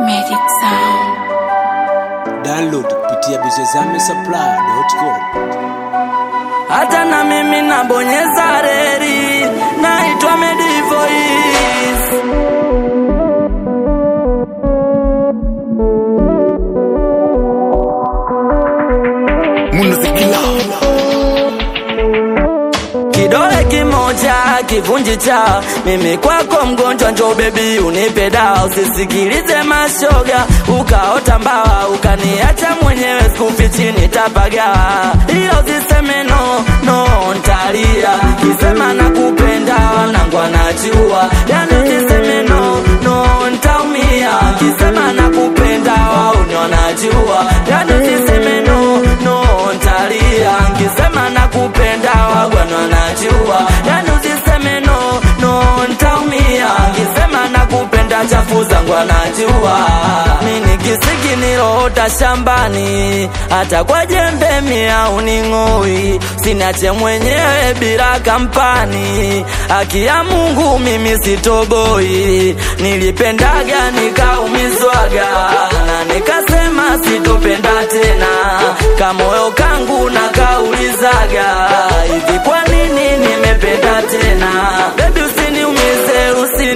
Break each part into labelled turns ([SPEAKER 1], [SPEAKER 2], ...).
[SPEAKER 1] Magic Sound.
[SPEAKER 2] Download kupitia bizozamesupplier.com.
[SPEAKER 3] hata na mimi nabonyeza reri, naitwa Medivoice. Kidole kimoja kivunji cha mimi kwako mgonjwa, njo bebi unipe dawa, usisikilize mashoga ukaota mbawa ukaniacha mwenyewe, skufi chini tapaga, ila usiseme no no, ntalia kisema nakupenda, wanangu anajua, yani usiseme no no, ntaumia kisema nakupenda, wauni wanajua, yani usiseme no no, ntalia nkisema nakupenda, wagwana wanajua, yani usiseme no no, ntaumia nkisema nakupenda, chafu zangu anajua, mini kisiki niloota shambani, hata kwa jembe mia uning'oi, sinache mwenyewe bila kampani, haki ya Mungu mimi sitoboi, nilipendaga nikaumizwaga na nikasema sitopenda tena, kamoyo kangu na kaulizaga hivi, kwa nini nimependa tena? Baby usiniumize,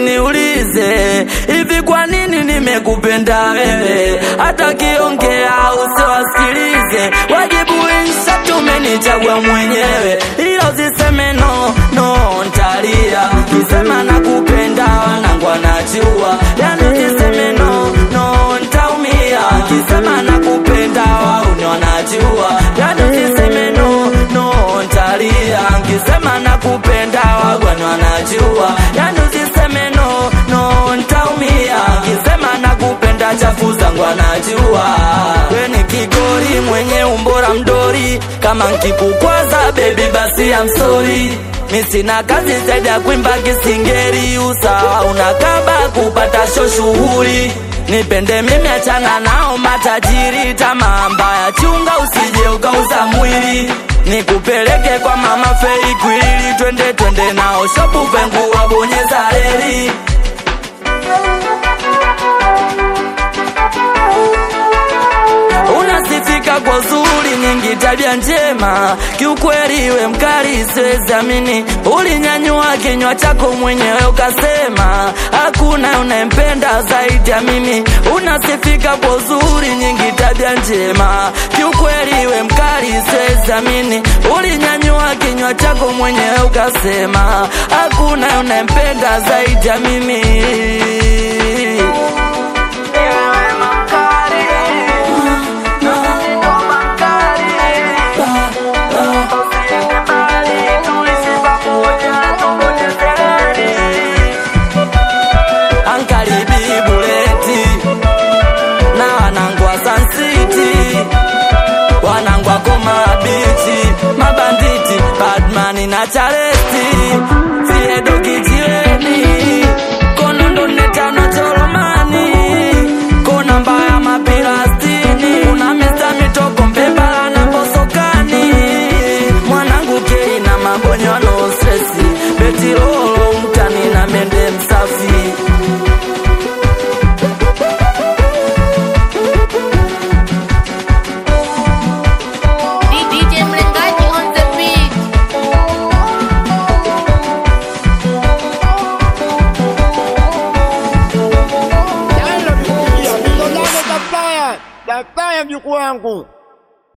[SPEAKER 3] usiniulize hivi, kwa nini nimekupenda wewe? Hata kiongea usiwasikilize, wajibu insha tumenichagua mwenyewe, ila usiseme no no, ntalia kisema nakupenda, wanangu anajua, yani usiseme no no, ntaumia kisema nakupenda, wauni wanajua, yani usiseme no no, ntalia kisema nakupenda, wagwani wanajua, yani usiseme no no, ntaumia kisema nakupenda, chafu zangu anajua, we ni kigori mwenye umbora mdori, kama nkikukwaza baby basi I'm sorry mi sina kazi zaidi ya kuimba kisingeri, usawa unakaba kupata sho shughuli nipende mimi, achana nao matajiri, tamaa mbaya chunga, usije ukauza mwili nikupeleke kwa mama Fei Kwili, twende twende nao shopu pengu wabonyeza reli unasifika kwa uzuri nyingi, tabia njema, kiukweli we mkali, siwezi amini. Ulinyanyua kinywa chako mwenyewe ukasema hakuna unayempenda zaidi ya mimi. Unasifika kwa uzuri nyingi, tabia njema, kiukweli we mkali, siwezi amini. Ulinyanyua kinywa chako mwenyewe ukasema hakuna unayempenda zaidi ya mimi. Ankaribi buleti na wanangwa Sun City, wanangwa Koma Beach, mabanditi Badman na Charesti, Fiedo kijiweni, Konondo netano Choromani, Kona mbaya mapirastini, kuna Mr. Mitoko Mpembala na Mbosokani, mwanangu Kei na mabonyo no stresi, Betirolo mtani na mende msafi
[SPEAKER 1] DJ Mlengaji on the beat.
[SPEAKER 4] Supplier, supplier mjukuu wangu.